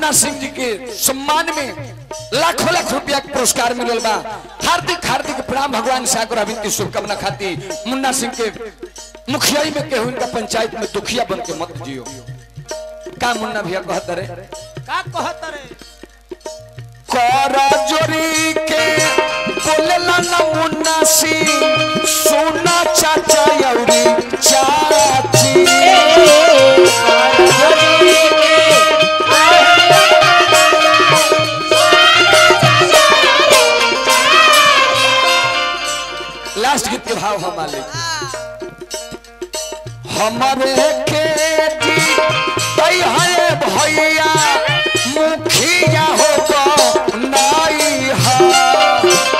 मुन्ना सिंह जी के सम्मान में लाखों लाख रुपया के पुरस्कार मिलल बा हार्दिक हार्दिक प्रणाम भगवान सागर अभिन की शुभकामना खाती मुन्ना सिंह के मुखियाई में केहू इनका पंचायत में दुखिया बन के मत जियो का मुन्ना भैया कहत रे का कहत रे करा जोरी के बोलेला ना मुन्ना सिंह सोना चाचा यौरी चाची लास्ट गीत के भाव हम मालिक हमारे के दी तई है भैया मुखिया हो तो नाई हा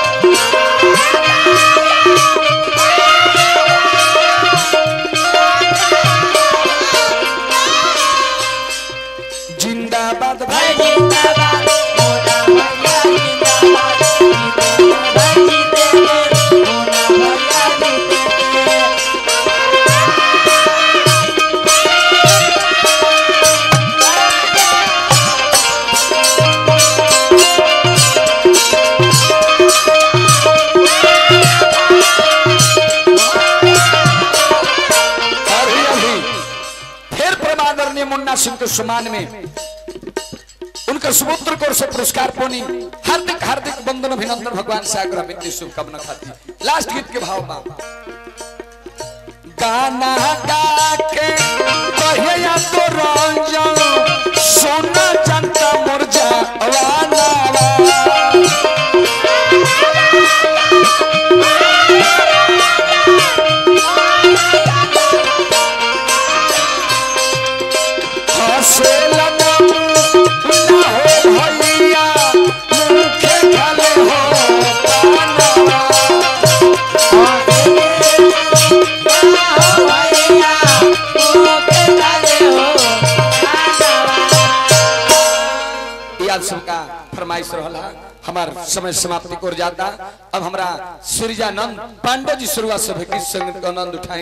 जिंदाबाद भाई अभी अभी फिर परमादरणीय मुन्ना सिंह के सम्मान में उनका सुपुत्र को से पुरस्कार पोनी हार्दिक हार्दिक बंदन अभिनंदन भगवान सागर मित्र शुभकामना खाती लास्ट गीत के भाव में गाना गा के कहिया तो रंजन सोना जनता मुरझा वाना हसे लगा ना हो भैया मुखे खाले हो पानवा ये आप सबका फरमाइश रहला हमार समय समाप्ति को जाता अब हमरा सूर्यानंद पांडे जी शुरुआत से भी संगीत का आनंद उठाए